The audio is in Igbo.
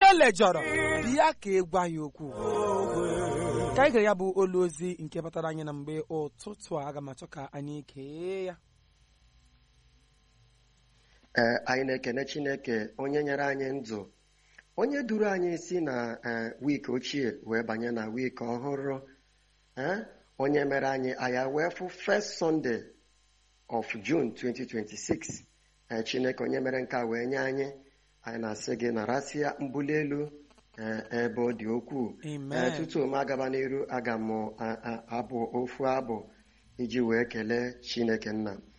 elejọrọ bịa ka ị gwa ya okwu ka anyị gere ya bụ olu ozi nke batara anyị na mgbe ụtụtụ a aga m achọ ka anyị kee ya ee anyị na-ekene chineke onye nyere anyị ndụ onye duru anyị si na ee wiiki ochie wee banye na wiiki ọhụrụ ee onye mere anyị anya wee fụ first Sunday of June 2026 ee chineke onye mere nke a wee nye anyị anyị na-asị gị narasịa mbuli elu ee ebe ọ dị ukwuu Amen. ee tutu m agaba n'iru aga m a- a- abụ ofu abụ iji wee kelee chineke nna